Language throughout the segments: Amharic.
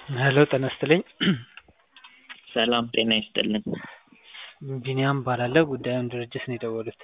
ሄሎ ጤና ይስጥልኝ። ሰላም ጤና ይስጥልን። ቢኒያም እባላለሁ። ጉዳዩን ድርጅት ነው የደወሉት።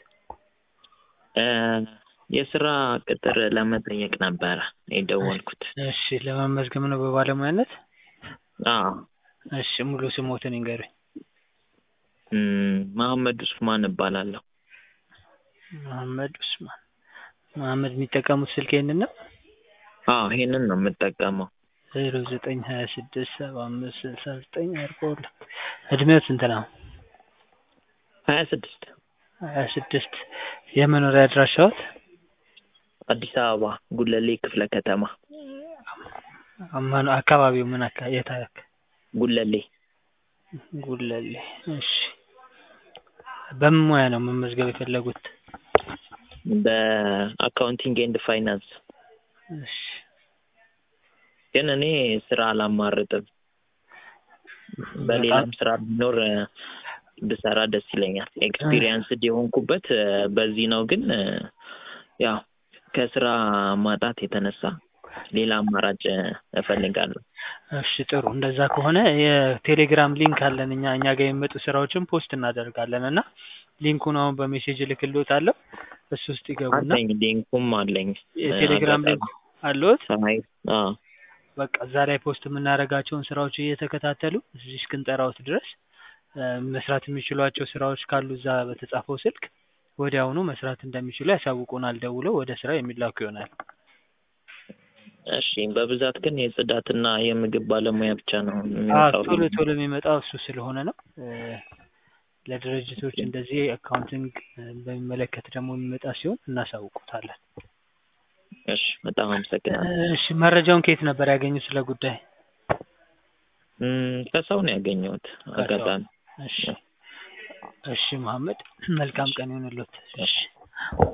የስራ ቅጥር ለመጠየቅ ነበረ የደወልኩት። እሺ ለመመዝገብ ነው በባለሙያነት? አዎ እሺ ሙሉ ስሞትን ይንገሩኝ? እም፣ መሐመድ ኡስማን እባላለሁ። መሐመድ ኡስማን። መሐመድ የሚጠቀሙት ስልክ ይሄንን ነው? አዎ ይሄንን ነው የምጠቀመው። ዜሮ ዘጠኝ ሀያ ስድስት ሰባ አምስት ስልሳ ዘጠኝ አርባ ሁለት እድሜው ስንት ነው? ሀያ ስድስት ሀያ ስድስት የመኖሪያ አድራሻዎት? አዲስ አበባ ጉለሌ ክፍለ ከተማ አማኑ አካባቢው ምን አካ የት አካ ጉለሌ ጉለሌ። እሺ በምን ሙያ ነው መመዝገብ የፈለጉት? በአካውንቲንግ ኤንድ ፋይናንስ እሺ ግን እኔ ስራ አላማርጥም። በሌላም ስራ ቢኖር ብሰራ ደስ ይለኛል። ኤክስፒሪየንስድ የሆንኩበት በዚህ ነው። ግን ያው ከስራ ማጣት የተነሳ ሌላ አማራጭ እፈልጋለሁ። እሺ ጥሩ። እንደዛ ከሆነ የቴሌግራም ሊንክ አለን እኛ እኛ ጋር የሚመጡ ስራዎችን ፖስት እናደርጋለን እና ሊንኩን አሁን በሜሴጅ እልክልዎታለሁ። እሱ ውስጥ ይገቡና አለኝ ሊንኩም አለኝ። የቴሌግራም ሊንክ አለዎት? አይ አዎ በቃ እዛ ላይ ፖስት የምናደርጋቸውን ስራዎች እየተከታተሉ እዚህ እስክንጠራዎት ድረስ መስራት የሚችሏቸው ስራዎች ካሉ እዛ በተጻፈው ስልክ ወዲያውኑ መስራት እንደሚችሉ ያሳውቁናል። ደውለው ወደ ስራ የሚላኩ ይሆናል። እሺ በብዛት ግን የጽዳትና የምግብ ባለሙያ ብቻ ነው አዎ የሚወጣው። ቶሎ ቶሎ የሚመጣው እሱ ስለሆነ ነው። ለድርጅቶች እንደዚህ አካውንቲንግ በሚመለከት ደግሞ የሚመጣ ሲሆን እናሳውቁታለን። እሺ በጣም አመሰግናለሁ። እሺ መረጃውን ከየት ነበር ያገኙት ስለ ጉዳይ? እም፣ ከሰው ነው ያገኘሁት አጋጣሚ። እሺ እሺ መሐመድ መልካም ቀን ይሁንልዎት። እሺ